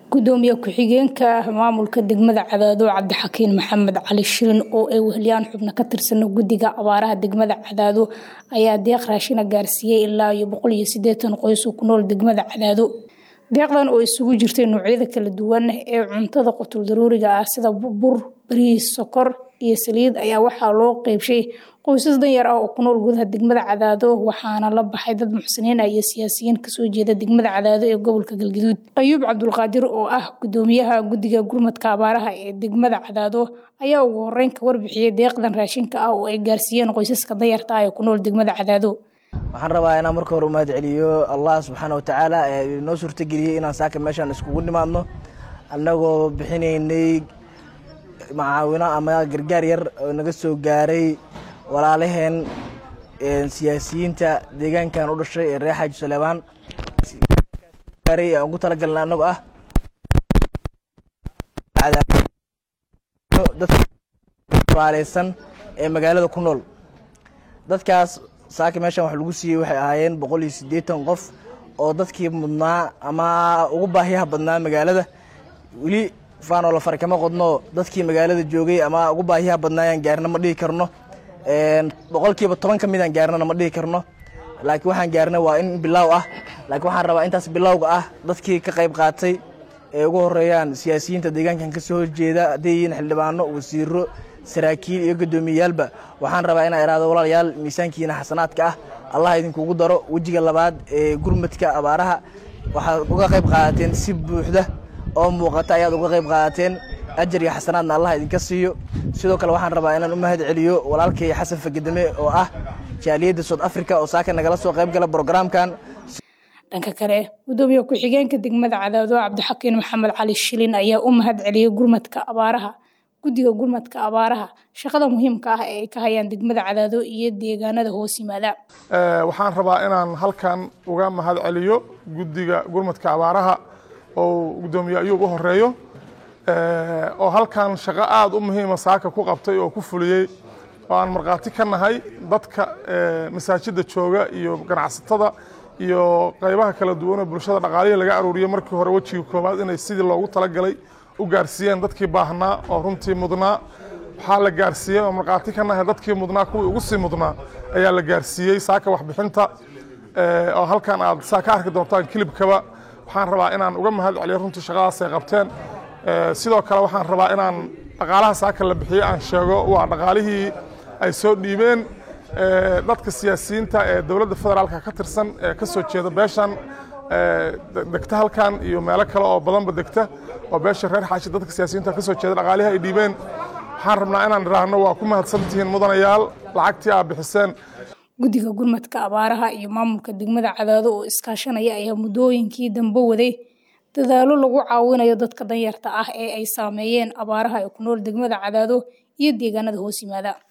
gudoomiye ku-xigeenka maamulka degmada cadaado cabdixakiin maxamed cali shirin oo ay weheliyaan xubno ka tirsan guddiga abaaraha degmada cadaado ayaa deeq raashina gaarsiiyey ilaa iyo boqol iyo sideetan qoys oo ku nool degmada cadaado deeqdan oo isugu jirtay noocyada kala duwan ee cuntada qutul daruuriga ah sida bur bariis sokor iyo saliid ayaa waxaa loo qeybshay qoysas danyar ah oo ku nool gudaha degmada cadaado waxaana la baxay dad muxsiniin ah iyo siyaasiyiin kasoo jeeda degmada cadaado ee gobolka galgaduud ayuub cabdulqaadir oo ah gudoomiyaha guddiga gurmadka abaaraha ee degmada cadaado ayaa ugu horeyn ka warbixiyey deeqdan raashinka ah oo ay gaarsiiyeen qoysaska danyarta ah ee ku nool degmada cadaado waxaan rabaa inaan marka hore u mahad celiyo allah subxaana watacaala ee noo suurtageliyey inaan saaka meeshaan iskugu nimaadno annagoo bixinaynay macaawino ama gargaar yar oo naga soo gaaray walaalaheen siyaasiyiinta deegaankan u dhashay ee reer xaaji saleebaan gaaray aan ugu talagalna annago ah dadkaaleysan ee magaalada ku nool dadkaas saaka meeshan wax lagu siiyey waxay ahaayeen boqol iyo siddeetan qof oo dadkii mudnaa ama ugu baahiyaha badnaa magaalada weli faanoo la fari kama qodno dadkii magaalada joogay ama ugu baahiyaha badnaayaan gaarna ma dhihi karno boqolkiiba toban ka midaan gaarnana ma dhihi karno laakiin waxaan gaarna waa in bilaaw ah laakiin waxaan rabaa intaas bilowga ah dadkii ka qayb qaatay ee ugu horeeyaan siyaasiyiinta deegaankan kasoo horjeeda hadday yihiin xildhibaano wasiiro saraakiil iyo gudoomiyeyaalba waxaan rabaa inaa iraado walaalayaal miisaankiina xasanaadka ah allah idinkugu daro wejiga labaad ee gurmadka abaaraha waxaad uga qayb qaadateen si buuxda oo muuqata ayaad uga qayb qaadateen ajar iyo xasanaadna allah idinka siiyo sidoo kale waxaan rabaa inaan u mahad celiyo walaalkay xasan fagadame oo ah jaaliyadda south africa oo saaka nagala soo qayb gala brograamkan dhanka kale gudoomiye ku-xigeenka degmada cadaado cabdixakiin maxamed cali shilin ayaa u mahad celiyey gurmadka abaaraha guddiga gurmadka abaaraha shaqada muhiimka ah ee ay ka hayaan degmada cadaado iyo deegaanada hoos yimaada waxaan rabaa inaan halkan uga mahad celiyo guddiga gurmadka abaaraha oo gudoomiye ayuub u horeeyo oo halkan shaqo aada u muhiima saaka ku qabtay oo ku fuliyey oo aan markhaati ka nahay dadka masaajidda jooga iyo ganacsatada iyo qaybaha kala duwanoo bulshada dhaqaalihii laga aruuriyey markii hore wejiga koowaad inay sidii loogu talagalay u gaarsiiyeen dadkii baahnaa oo runtii mudnaa waxaa la gaarsiiyey oo markhaati ka nahay dadkii mudnaa kuwii ugu sii mudnaa ayaa la gaarsiiyey saaka waxbixinta oo halkan aad saa ka arki doontaan kilibkaba waxaan rabaa inaan uga mahad celiyo runtii shaqadaas ay qabteen sidoo kale waxaan rabaa inaan dhaqaalaha saaka la bixiyey aan sheego waa dhaqaalihii ay soo dhiibeen dadka siyaasiyiinta ee dowladda federaalka ka tirsan ee ka soo jeeda beeshan degta halkan iyo meelo kale oo badanba degta oo beesha reer xaashi dadka siyaasiyiinta ka soo jeeda dhaqaalihii ay dhiibeen waxaan rabnaa inaan idhaahno waa ku mahadsantihiin mudanayaal lacagtii aad bixiseen guddiga gurmadka abaaraha iyo maamulka degmada cadaado oo iskaashanaya ayaa muddooyinkii dambe waday dadaalo lagu caawinayo dadka danyarta ah ee ay saameeyeen abaaraha ee ku nool degmada cadaado iyo deegaanada hoos yimaada